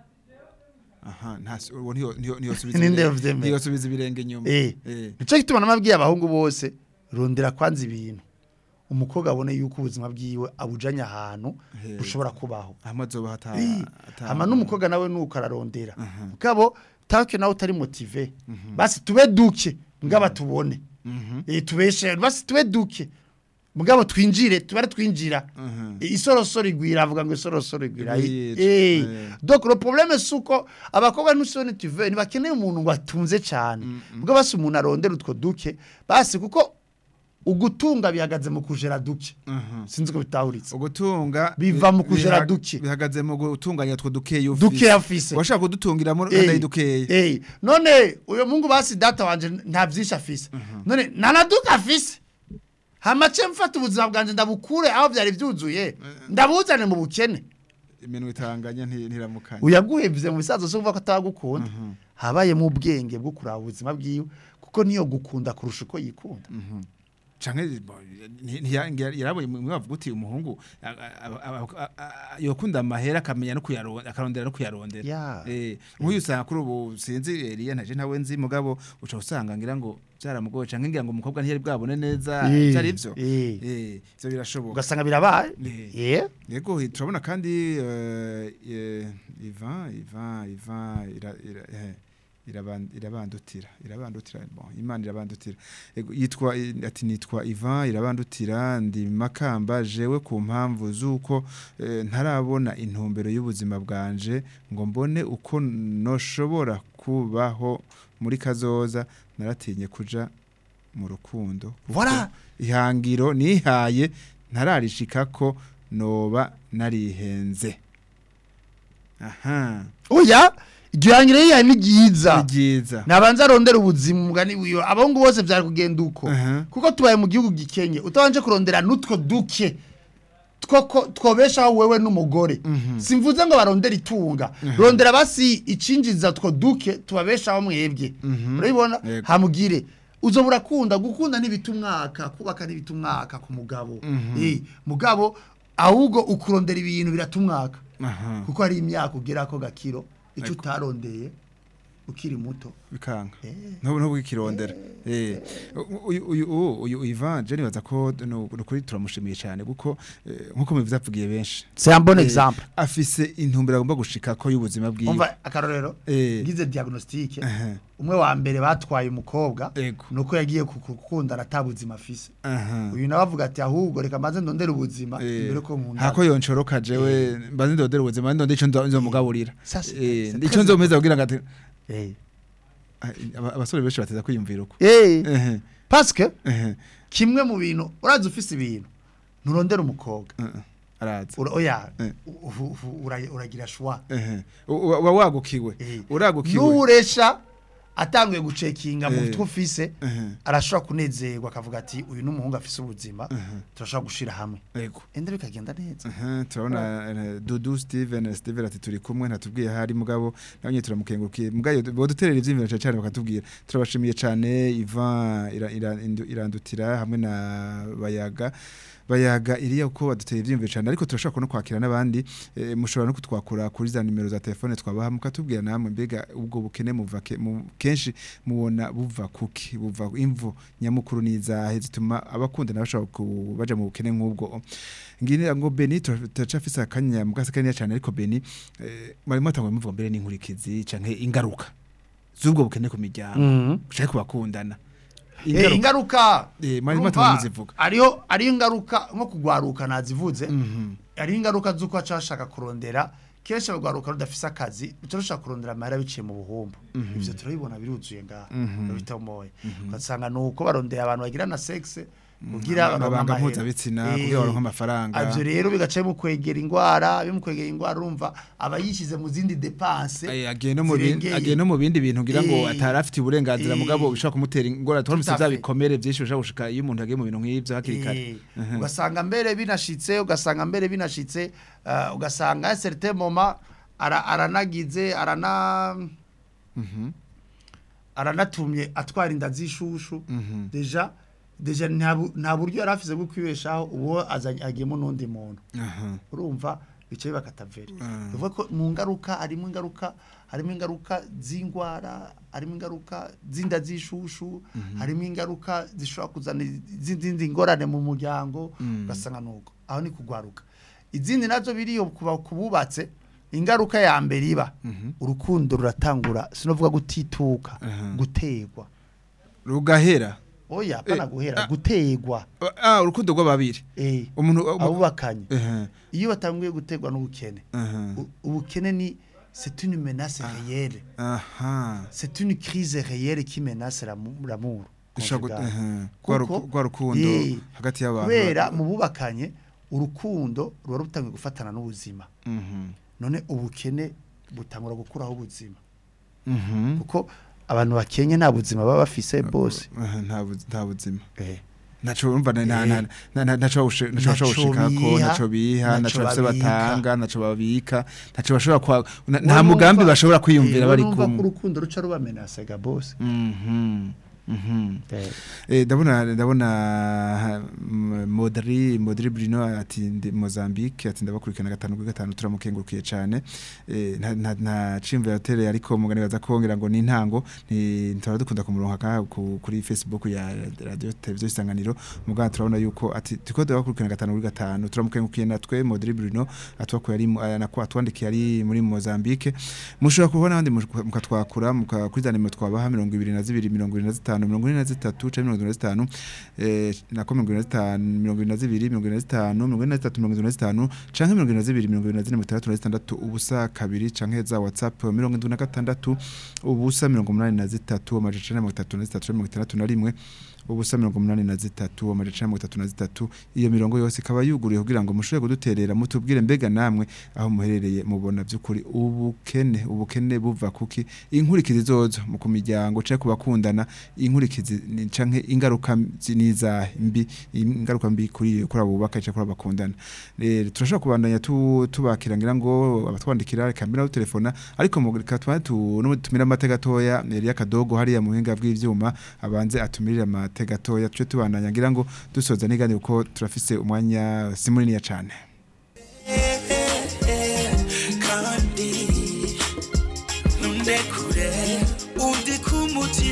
aha nta uwo ntiyo ntiyo ntiyo subiza
Ninde
ibirenge-
yavyemera?
ntiyo subiza ibirenge nyuma
eh
Eh.
nico gituma namabwiye abahungu bose rondera kwanza ibintu umukobwa abone yuko ubuzima bwiwe abujanye ahantu
He.
bushobora kubaho
hamwe azoba hata
Eh,
hata-
hama n'umukobwa nawe nuko ararondera mugabo tanke nawe utari motive basi tube duke mugabo tubone eh tubeshe basi tube duke mugabo twinjire tubare twinjira
Mhm.
Eh, isorosoro igwira avuga ngo isorosoro igwira
Igwira,
eh
eh.
donc le problème suko abakobwa n'usone tuve ntibakeneye umuntu ngo atunze cyane mugabo basi umuntu arondera utwo duke basi kuko ugutunga bihagaze mu kujera duke
Mhm.
sinzi ko bitahuritse
ugutunga
Biva mu kujera
biha-
duke.
bihagaze mu gutunganya two dukeyi
duke afise
washaka kudutungira muri
Eh,
ndayi dukeyi
eh, none uyo mungu basi data wanje nta vyinshi afise none nanaduka afise hamace mfata ubuzima bwanje ndabukure aho vyari vyuzuye ndabuzane mu bukene
iminwe itanganya nti- ntiramukanya
uyaguhevye mu bisazo so kuvuga ko atagukunda habaye mu ubwenge bwo kuraba ubuzima bwiwe kuko niyo gukunda kurusha uko yikunda
canke bo, nti- ntiya- ngira- yarabonye mwe bavuga uti umuhungu a- a- a- a- a- yokunda amahera akamenya no kuyarondera akarondera no kuyarondera
Ya.
eh nk'uyu usanga kuri ubu sinzi Elia ntaje ntawe nzi mugabo uca usanga ngira ngo byaramugoye canke ngira ngo umukobwa ntiyari bwabone neza
Eh,
byari ivyo
eh.
eh ivyo birashoboka
ugasanga birabaye
Eh.
yeah.
Yego hi- turabona kandi eh, eh, Ivan Ivan Ivan ira, ira, eh, iraban- irabandutira irabandutira bon Imana irabandutira Yego, yitwa i- ati nitwa Ivan irabandutira ndi makamba jewe ku mpamvu zuko eh, ntarabona intumbero y'ubuzima bwanje ngo mbone uko noshobora kubaho muri kazoza naratinye kuja mu rukundo kuko
Voilà.
ihangiro nihaye ntararishika ko noba narihenze aha
oya iryo hangiro yihaye ni ryiza
ni ryiza
nabanza arondera ubuzima umugani wiwe abahungu bose byari kugenda uko
Aha.
kuko tubaye mu gihugu gikenye utabanje kurondera n'utwo duke two ko- twobeshaho wewe n'umugore simvuze ngo barondere itunga rondera basi icinjiza two duke tubabeshaho mwebwe urabibona
Yego.
hamugire uzo burakunda gukunda n'ibita umwaka kubaka n'ibita umwaka ku mugabo Eh, mugabo ahubwo ukurondera ibintu birata umwaka
aha
kuko hari imyaka ugera ko gakiro icyo utarondeye ukiri muto
bikanga ntubu ntubu ikirondera eh uyu uyu uyu- uyu Ivan je nibaza ko no no kuri turamushimiye cyane kuko eh, nkuko mubivuze apfugiye benshi
c'est un bon
Eh,
exemple
afise intumbero agomba gushika ko y'ubuzima bwiwe
umva akarorero
Eh.
ngize diagnostic
Aha.
umwe wa mbere batwaye umukobwa
Ego.
nuko yagiye gukundana atabuzima afise
aha
uyu nawe avuga ati ahubwo reka maze ndondere ubuzima
Eh,
imbere ko nkunda
hako yonchoroka jewe mbaze ndodera ubuzima ndonde ico nzo- nzomugaburira
Ça, c'est-
eh
c'est
ico
très
nzomeza kugira ngo ati
Eh.
Ah, aba- abasore benshi bateza kwiyumvira uko
Eh,
ehe
parce que
ehe
kimwe mu bintu urazi ufise ibintu nturondera umukobwa
uh, uh, araza
Ura- oya
Eh.
u- u- u- ura- uragira shwa
ehe uba uba wagukiwe
Eh.
uragukiwe
n'uresha atanguye gucekinga mu
Eh.
bitwo ufise
ehe
arashobora kunezerwa akavuga ati uyu n'umuhungu afise ubuzima turashobora gushira hamwe
ego
ende bikagenda neza
Aha, turabona eh, Dudu Steven Steven ati turi kumwe ntatubwiye hari mugabo nawe nyine turamukengurukiye mugayo boduterera ivyimviro cyane cyane bakatubwira turabashimiye cyane Ivan ira- ira- indu- irandutira hamwe na Bayaga bayaga iriya uko baduteye ivyimviro cyane ariko turashobora no kwakira n'abandi eh, mushobora no kutwakura kuri za nimero za telefone twabaha mukatubwira namwe mbega ubwo bukene muva ke- mu- kenshi mubona buva kuki buva imvu nyamukuru nizahe zituma abakunda bashobora ku- baja mu bukene nk'ubwo ngira ngo Beni turacafise akanya mugase kanya cyane ariko Beni eh, marimo atangwa muvuga mbere n'inkurikizi canke ingaruka z'ubwo bukene ku miryango canke ku bakundana
Eh, ingaruka
Eh, mwari
urumva,
mwatangiye muzivuga.
ariyo ariyo ingaruka nko kugwaruka nazivuze
Mhm.
ariyo ingaruka z'uko aca ashaka kurondera kenshi abagwaruka rudafise akazi turashaka kurondera amahera biciye mu buhumbu ivyo turabibona biruzuye ngaha bitamoye ugasanga nuko barondera abantu bagira na sexe kugira baronke
amabanga
amahera.
mpuzabitsina
Eh,
kugira baronke amafaranga
ivyo rero bigaca mu kwegera ingwara bimukwegera ingwara urumva aba yishize mu zindi dépenses
Eh, agiye no mu bindi
zirengeye.
agiye no mu bindi bintu ngira ngo
Eh,
atari afite uburenganzira
eh,
mugabo bishobora kumutera ingorane twaramutse
tout à
bya
fait.
bikomere byinshi bishobora gushika iyo umuntu agiye mu bintu nk'ivyo hakiri kare
Eh, ugasanga mbere binashitse ugasanga mbere binashitse uh, ugasanga certain moment ara, aranagize arana aranatumye atwara inda z'ishushu deja deja nta bu- nta buryo yari afise bwo kwibeshaho uwo azanye agiyemo n'undi muntu
aha
urumva bicaye bakataveri bivuga ko mu ngaruka harimo ingaruka harimo ingaruka z'indwara harimo ingaruka z'inda z'ishushu harimo ingaruka zishobora kuzana izindi ngorane mu muryango ugasanga nuko aho ni kugwaruka izindi nazo biriyo kuba kububatse ingaruka ya mbere iba urukundo ruratangura sinovuga gutituka gutegwa
rugahera
oya apana
Eh,
guhera
ah.
gutegwa
ah urukundo rw'ababiri
eh
umuntu
abubakanye
ehe
iyo batanguye gutegwa n'ubukene
aha
U- ubukene ni c'est une menace réelle
aha
c'est une crise réelle qui menace l'amour l'amour
Dushobora gu-
conjugal.
ehe, rwa
Kuko,
ruku- rwa rukundo
eh,
hagati y'abantu
kubera mu bubakanye urukundo ruba rutangiye gufatana n'ubuzima
Mhm.
none ubukene butangura gukuraho ubuzima
Mhm.
kuko abantu bakenye nta buzima baba bafise bose
Aha, nta bu- nta buzima
eh
naco urumva na- na-
Eh.
na- na- na- naco bawushi- naco
Naco
bashobora gushikako
biha,
naco biha
naco
naco bafise
babika.
batanga naco babika naco bashobora kwa na- nta mugambi bashobora kwiyumvira bari
kumwe
kumwe
urukundo ruca rubamenase ga bose
Mhm. Mhm.
eh
Eh, ndabona ndabona ha, m- Modri Modri Bruno ati ndi Mozambique ati ndabakurikirana gatanu kuri gatanu turamukengurukiye cyane eh, nta nta- nta cimvira hotel ariko mugani baza kongera ngo ni intango ni ntara dukunda kumuronka ka ku- kuri Facebook ya radio televiziyo isanganiro mugana turabona yuko ati tuko ndabakurikirana gatanu kuri gatanu turamukengurukiye natwe Modri Bruno atwako yari mu- eh, nako atwandikiye ari muri Mozambique mushobora kubona abandi mush- mukatwakura mukakuri nimero twabaha mirongo ibiri na zibiri mirongo ibiri na zitanu mirongo ine na zitatu canke mirongo ibiri na zitanu eh, nako mirongo ibiri na zitanu mirongo ibiri na zibiri mirongo ibiri na zitanu mirongo ine na zitatu mirongo ibiri na zitanu canke mirongo ibiri na zibiri mirongo ibiri na zine mirongo itandatu na zitandatu ubusa kabiri canke za whatsapp mirongo indwi na gatandatu ubusa mirongo umunani na zitatu amajana icenda na mirongo itatu na zitatu canke mirongo itandatu na rimwe ubusa mirongo umunani na zitatu amajana icenda na mirongo itatu na zitatu iyo mirongo yose ikaba yuguruye kugira ngo mushobore kuduterera mutubwire mbega namwe aho muherereye mubona by'ukuri ubukene ubukene buva kuki inkurikizi zozo mu ku miryango canke ku bakundana inkurikizi ni- canke ingaruka zi- nizahe mbi ingaruka mbi kuri kuri abo bubaka canke kuri abo bakundana rero turashobora kubandanya tu- tubakira ngira ngo abatwandikira reka mbira telefona ariko mu reka twa tu no tumira amate gatoya yari akadogo hariya mu buhinga bw'ivyuma abanze atumirira amate gatoya tuce tubandanya ngira ngo dusoza nigane uko turafise umwanya si munini cane
kandi nundekure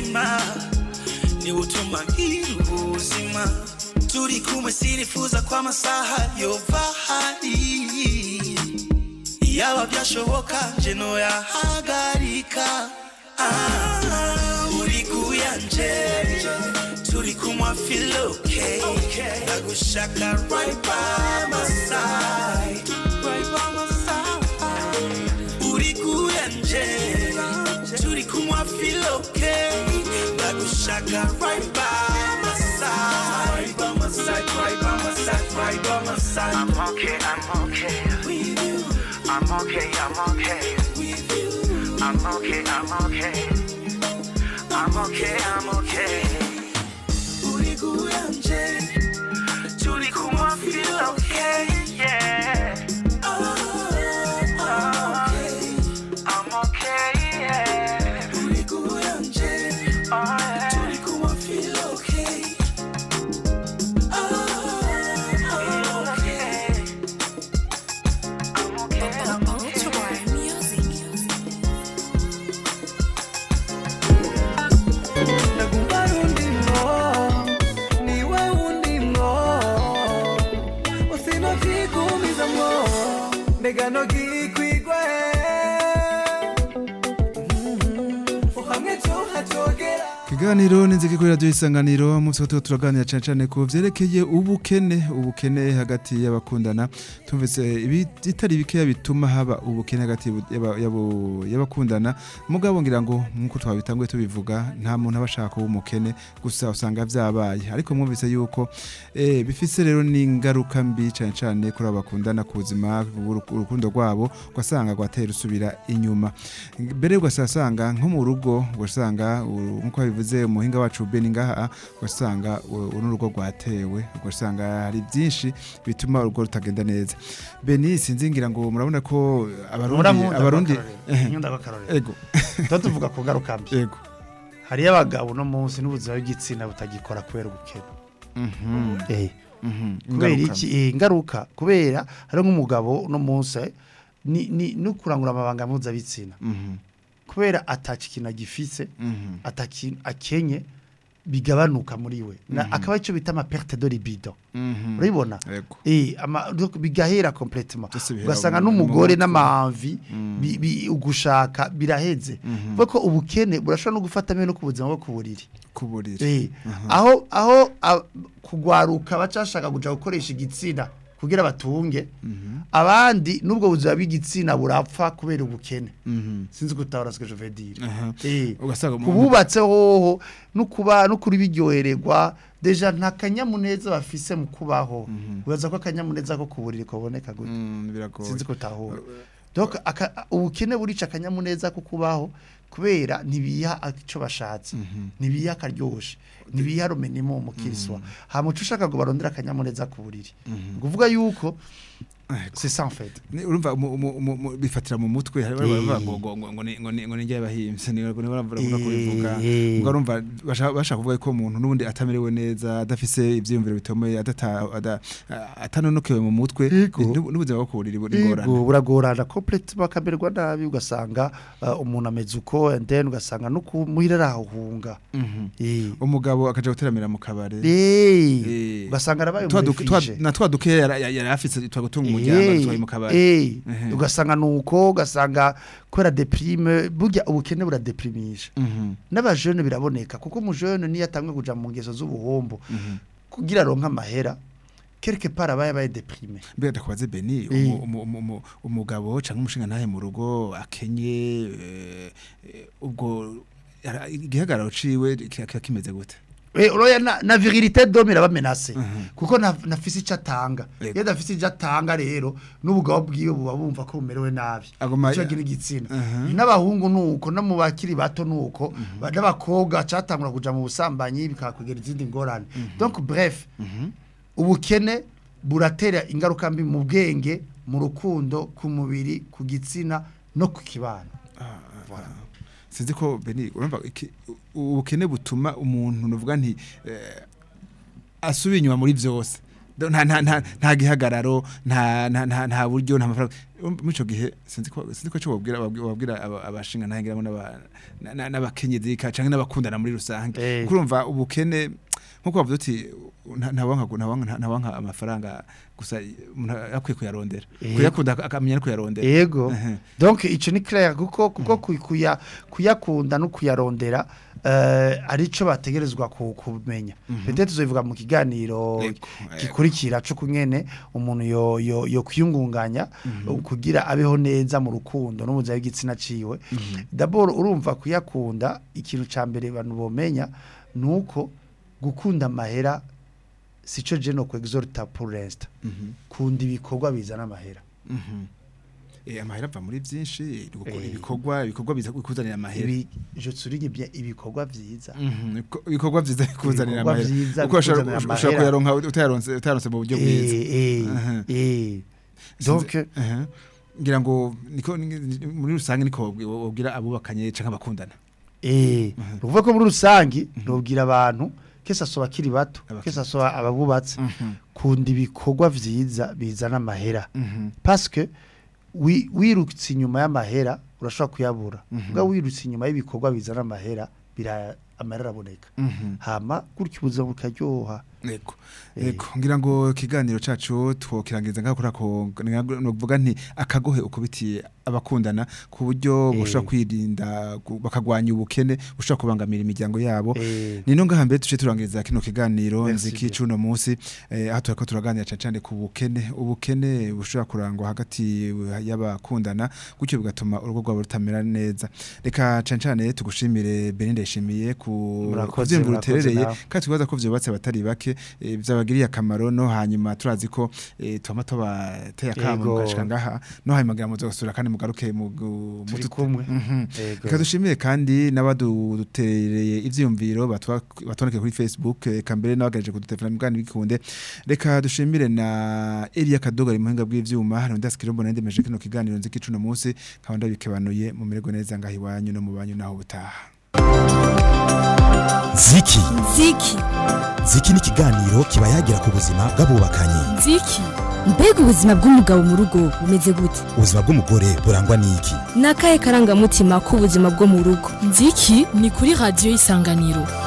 umutima niwe utuma ngira ubuzima turi kumwe sinifuza ko amasaha yova hari yaba byashoboka nje noyahagarika Ah, uri kuyanje turi kumwe feel okay ndagushaka right by my side right by my side uri kuyanje turi kumwe feel okay ndagushaka right by my side right by my side right by my side right by my side
I'm okay, I'm okay.
with you
I'm okay, I'm okay.
with you
I'm okay, I'm okay. I'm okay, I'm okay.
uri kuyanje turi kumwe feel okay
Yeah, I'm okay, yeah.
uri kuyanje
Oh, yeah.
turi kumwe feel okay
I'm okay. I'm okay, I'm okay.
Nagumba rundimo, niwe undimo Usinokigumizamo, mbega nogikwigwe Uhamwe cyo hacogera
Kiganiro ninziki kuri radio isanganiro mu tuba turaganira cyane cyane ku vyerekeye ubukene ubukene hagati y'abakundana tumvise ibitari bikeya bituma haba ubukene hagati y'aba- y'abo- y'abakundana mugabo ngira ngo nkuko twabitanguye tubivuga nta muntu aba ashaka kuba umukene gusa usanga vyabaye ariko mwumvise yuko eh, bifise rero n'ingaruka mbi cyane cyane kuri abo bakundana ku buzima uru- urukundo rwabo ugasanga rwateye rusubira inyuma mbere ugasanga nko mu rugo ugasanga u- nkuko bivuze umuhinga wacu Beni ngaha ugasanga u- uru rugo rwatewe ugasanga hari byinshi bituma urugo rutagenda neza Beni sinzi ngira ngo murabona ko abarundi abarundi
nyunda bakarorera
ego
tuba tuvuga ku ngaruka mbi
ego
hariyo abagabo no munsi n'ubuzima bw'igitsina butagikora kubera ubukene
mhm
Eh,
mhm
kubera
Ingaruka
iki Eh, ingaruka kubera hari nk'umugabo no munsi ni ni no kurangura amabanga mpuzabitsina
mhm
kubera ataca ikintu agifise
mhm
ataki akenye bigabanuka muri we na
Mhm.
akaba icyo bita ama perte de libido
mhm
urabibona
ego
eh ama donc bigahera complètement
Byose bihera
ugasanga
mu- mu
n'umugore
mutwe.
n'amavi
Mm.
bi- bi- ugushaka biraheze
Mhm.
kuko ubukene burashobora no gufata no ku buzima bwo ku buriri
kuburira
Eh, aho aho a- kugwaruka bacashaka kuja gukoresha igitsina kugira batunge abandi nubwo buzima bw'igitsina burapfa kubera ubukene
mhm
sinzi gutahura ce que je veux dire
Aha.
eh
ugasanga mu-
kububatse hoho no kuba no kuri biryohererwa deja nta kanyamuneza bafise mu kubaho ubaza ko akanyamuneza ko kuburiri kaboneka gute
Mm, biragoye
sinzi gutahura donc aka- ubukene burica akanyamuneza ko kubaho kubera ntibiha icyo bashatse ntibiha akaryoshe ntibiha rumenimo mu kiriswa hamuca ushaka ngo barondere akanyamuneza ku buriri ni ukuvuga yuko c'est ça en fait
Ni- urumva mu- mu- mu- mu- bifatira mu mutwe hari
Eh.
baravuga ngo ngo ngo ngo ni- ngo ni- ngo ni njye bahimse ni ngo ni baravura
Eh,
kubivuga
eh.
ngo urumva bashaka bashaka kuvuga ko umuntu nubundi atamerewe neza adafise ivyiyumviro bitomeye adata ada- atanonokewe mu mutwe
Yego.
n'ubu- n'ubuzima bwo kuburira ingorane
Yego, buragorana complètement akamererwa nabi ugasanga uh, umuntu ameze uko and then ugasanga no kumuhira arahunga
Mhm.
eh
umugabo akaja guteramira mu kabare
Eh,
Eh.
ugasanga arabaye
Twa duke- twa-
umurefishe
na twa duke yari yari afise twagutunga umuryango atwaye mu kabare
Eh,
Ehe.
ugasanga nuko ugasanga kubera deprime burya ubukene buradeprimisha
Mhm.
n'abajene biraboneka kuko umujene niyo atangwe kuja mu ngeso z'ubuhombo kugira aronka amahera quelque part aba yabaye deprime
mbega ndakubaze Beni
Eh.
umu- umu- umu- umu- umugabo canke umushinga ntahe mu rugo akenye eh, eh, ubwo ara- igihagararo ciwe kiba kiba kimeze gute
Eh, uroya na, na virilité d'homme iraba menacée
Mhm.
kuko na, nafise ico atanga
Yego.
iyo adafise ico atanga rero n'ubugabo bwiwe buba bumva ko bumerewe nabi
Aguma-
ico agira igitsina
Mhm.
n'abahungu nuko no mu bakiri bato nuko n'abakobwa catangura kuja mu busambanyi bikakwegera izindi ngorane donc bref ubukene buratera ingaruka mbi mu bwenge mu rukundo ku mubiri ku gitsina no ku kibano
sinzi ko Beni urumva iki- u- ubukene butuma umuntu nuvuga nti eh, asubiye inyuma muri vyose Do- nta nta nta nta gihagararo nta nta nta nta buryo nta mafaranga muri ico gihe sinzi ko sinzi ko cyo babwira babwira aba- abashinga ntangiramo n'aba- na- na- n'abakenyezi ka canke n'abakundana muri rusange
Eh.
kurumva ubukene nkuko bavuze uti nta- ntawanka ntawanka ntawanka amafaranga gusa umuntu akwiye kuyarondera
Eh.
kuyakunda ak- akamenya no kuyarondera
Ego.
Ehe.
Donc ico ni clair kuko kuko kuy- kuya kuyakunda no kuyarondera eh arico bategerezwa ku- kumenya. Peut-être tuzobivuga mu kiganiro
Ego,
gikurikira cyo kunyene umuntu yo yo, yo kwiyungunganya kugira abeho neza mu rukundo no mu buzima bw'igitsina ciwe. D'abord urumva kuyakunda ikintu ca mbere abantu bomenya nuko gukunda amahera sico je no kwexorta pour l'instant.
Mhm.
Kunda ibikorwa bizana amahera.
Mhm. Eh amahera ava muri byinshi gukora
Eh.
ibikorwa ibikorwa biza kuzanira amahera
ibi je souligne bien ibikorwa vyiza
Mhm. Ibiko- ibikorwa byiza kuzanira
Ibikorwa
amahera
vyiza
uko ushobora
bikuzanira
ushobora
amahera.
kuyaronka utayaronse utayaronse mu buryo bwiza
eh
Aha.
eh eh
Sinzi-
donc
aha. ngira ngo niko ni- muri rusange niko wabwi- wabwira abubakanye canke abakundana
eh uvuga ko muri rusangi nobwira abantu kesa so bakiri bato
Abakiri
kesa so ababubatse
Mhm.
kunda ibikorwa vyiza bizana amahera
Mhm.
parce que wi- wirutse inyuma y'amahera urashobora kuyabura
Mhm.
ubwo wirutse inyuma y'ibikorwa bizana amahera bira amahera araboneka
Mhm.
hama gutyo ubuzima bukaryoha
Ego.
Eh.
Ego. Ngira ngo ikiganiro cacu twokirangiza ngaho kurako novuga nti akagohe ukubitiye abakundana ku buryo
Eh.
bushobora kwirinda gu- bakagwanya ubukene bushobora kubangamira imiryango yabo.
eh
Nino ngaha mbere tuce turangiriza kino kiganiro
Merci
nziki
bien.
cuno munsi eh, aho turako turaganira cyane cyane ku bukene ubukene bushobora kurangwa hagati y'abakundana gutyo bigatuma urugo rwabo rutamera neza reka cyane cyane tugushimire Belinda yishimiye ku
Murakoze,
kuvyimvura
murakoze
uterereye
nawe.
kandi twibaza ko vyubatse abatari bake eh, vyabagiriye akamaro no hanyuma turazi ko eh, twama tubateye akamo
Yego.
mugashika ngaha no hanyuma ngira muzosura kandi mugaruke mu gu-
turi
mutu-
kumwe
Mhm.
Yego.
Reka dushimire kandi n'abadutereye ivyiyumviro batwa- batwandike kuri Facebook eka mbere n'abagaje kudutelefona mugani bikunde reka dushimire na Elia Kadoga ari muhinga bw'ivyuma hano ndasikira mbona ndemeje kino kiganiro nziki cuno munsi nkaba ndabikebanuye mu mirego neza ngaho iwanyu no mu banyu naho butaha
ziki
ziki
ziki ni ikiganiro kiba yagira ku buzima bw'abubakanye
nziki
mbega ubuzima bw'umugabo mu rugo bumeze gute
ubuzima bw'umugore burangwa n'iki
ni akahe karangamutima k'ubuzima bwo mu rugo
nziki ni kuri radiyo y'isanganiro